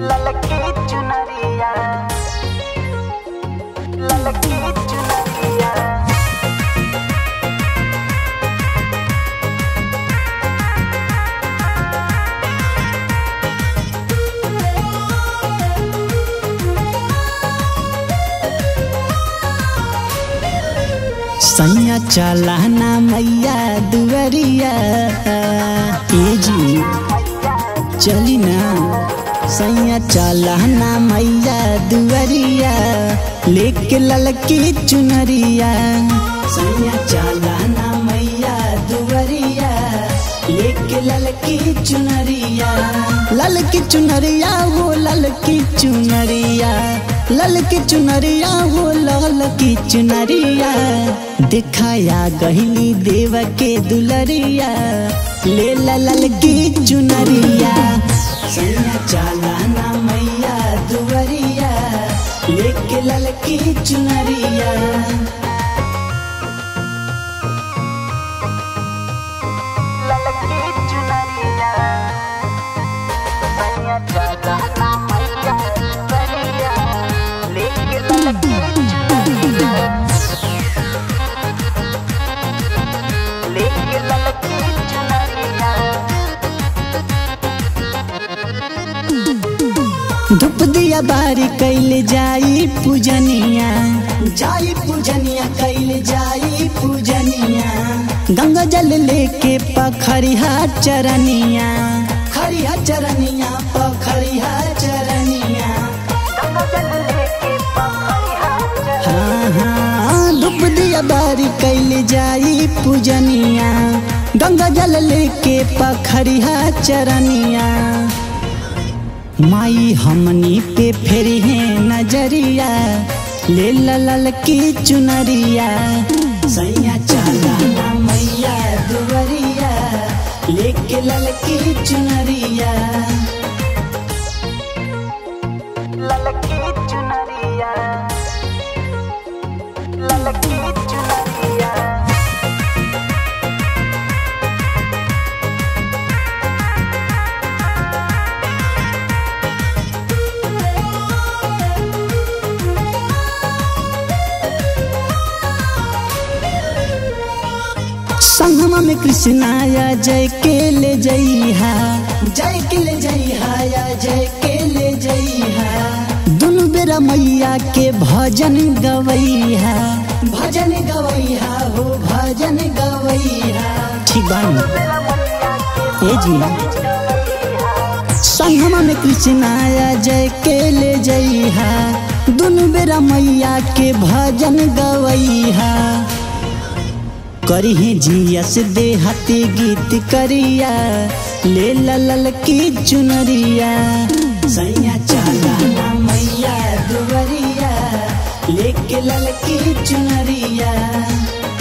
ललकी चुनरिया ललकी चुनरिया सैया चलाना मैया दुवरिया ए जी चली ना सैया चलाना मैया दुवरिया लेके ललकी चुनरिया सैया चलाना मैया दुवरिया लेके ललकी चुनरिया ललकी चुनरिया वो ललकी चुनरिया ललकी चुनरिया वो ललकी चुनरिया दिखाया गहिली देव के दुलरिया ले ला ललकी चुनरिया सैया चालाना मैया दुवरिया लेके ललकी चुनरिया ललकी चुनरिया सैया चलाना मैया दुवरिया लेके ललकी चुनरिया लेके ललकी चुनरिया धूप दिया बारी कैल जाई पूजनिया जाई पूजनिया कैल जाई पूजनिया गंगा जल लेके पखरिया चरनिया खरिया चरनिया पखरिया चरनिया गंगा जल लेके पखरिया हाँ हाँ धूप दिया बारी कैल जाई पूजनिया गंगा जल लेके पखरिया चरनिया माई हमनी पे फिर है नजरिया ले लल की चुनरिया सैया चालाना मैया दुवरिया लेके लल की चुनरिया ललकी चुनरिया ललकी चुनरिया संगमा में कृष्णाया जय के ले जइहा जय के ले जइहा या जय के ले जइहा दुनु बेरा मैया के भजन गवैहा भजन गवैहा हो भजन गवैहा ठीक बानी ए जी संगमा में कृष्णाया जय के ले जइहा दुनु बेरा मैया के भजन गवैहा करिहे जियस देहती गीत करिया ले लल की चुनरिया सैया चालाना मैया दुवरिया लेके लल की चुनरिया